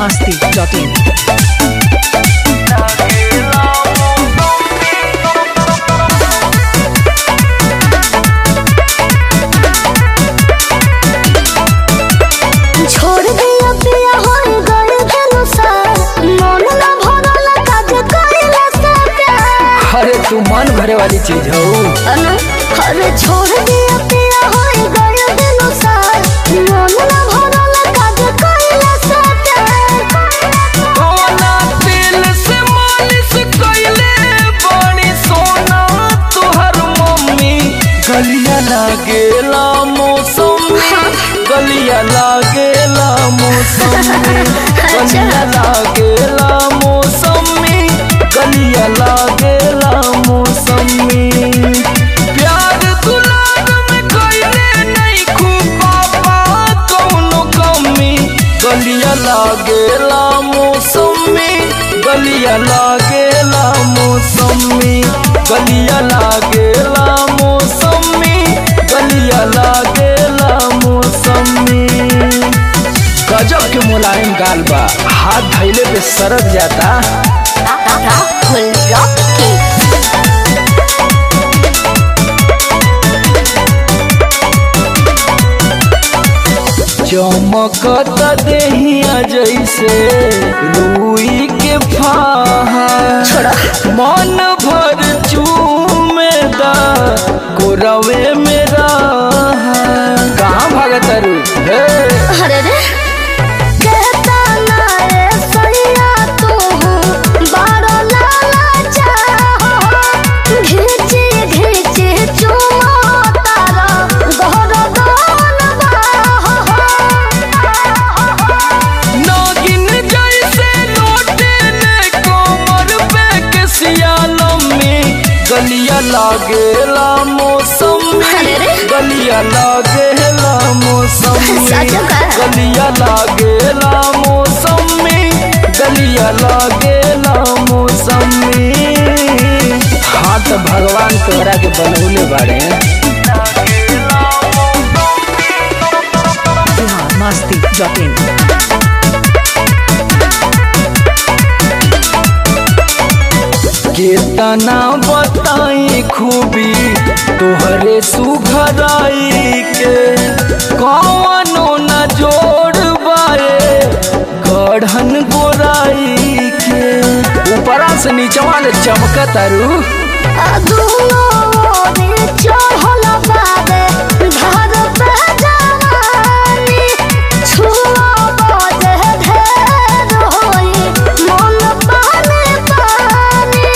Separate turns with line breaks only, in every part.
masti.in.
छोड़ दिया पिया होई गए भेलु सार मन ना भरल काज कइला से प्यार
अरे तू मन भरे वाली चीज हो
अनु अरे छोड़ दिया पिया होई गए भेलु सार मन ना भरल काज कइला से प्यार
कौना तेल से मालिश कइले बड़ी सोना तुहर मम्मी गलिया लागेला मौसमी गलिया लागेला मौसमी गलिया लागेला मौसमी गलिया लागेला मौसमी प्यार दुलार में कइले नहीं खूब पापा कौनो कमी गलिया लागेला मौसमी गलिया लागेला मौसमी गलिया लागेला मौसमी गलिया लागेला मौसमी गजब के मुलायम गाल बा हाथ धैले पे सरक जाता
राहुल रॉकी
चमकत देहिया जैसे रुई के फाहा मन भर चूमेदा कोरवे मेरा कहाँ भागत रू हे
अरे रे कहता ना रे सैया तू बारो लाला चाहो घिची घिची चुमो तारा गहर दोन बाहो
नागिन जैसे लौटे ने कोमर पे के सियालमी गलिया लागेला मौसमी
अरे रे।
गलिया लागेला मौसमी
सच का?
गलिया लागेला मौसमी गलिया लागेला मौसमी हाँ तो भगवान तोहरा के बनौले बाड़े
Bihar masti.in.
केतना बताई खूबी तोहरे सुघराई के कौनो न जोड़ बाए गढ़न गोराई के ऊपरा से नीचवा ले चमकत अरू
अदुनो रे चढ़ल बाबे धर पे जवानी छुआ बजे ढेर होई मन पानी पानी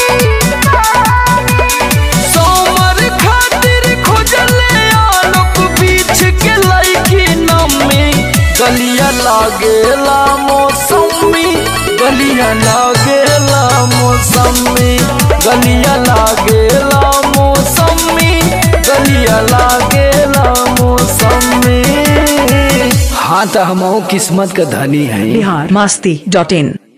सोमर खातिर खोजले आलोक बीच के लईकी नमी गलिया लागेला मौसमी गलिया लागेला मौसमी गलिया लागेला मौसमी गलिया लागेला मौसमी हाँ तो हम किस्मत का धनी है
Bihar masti.in.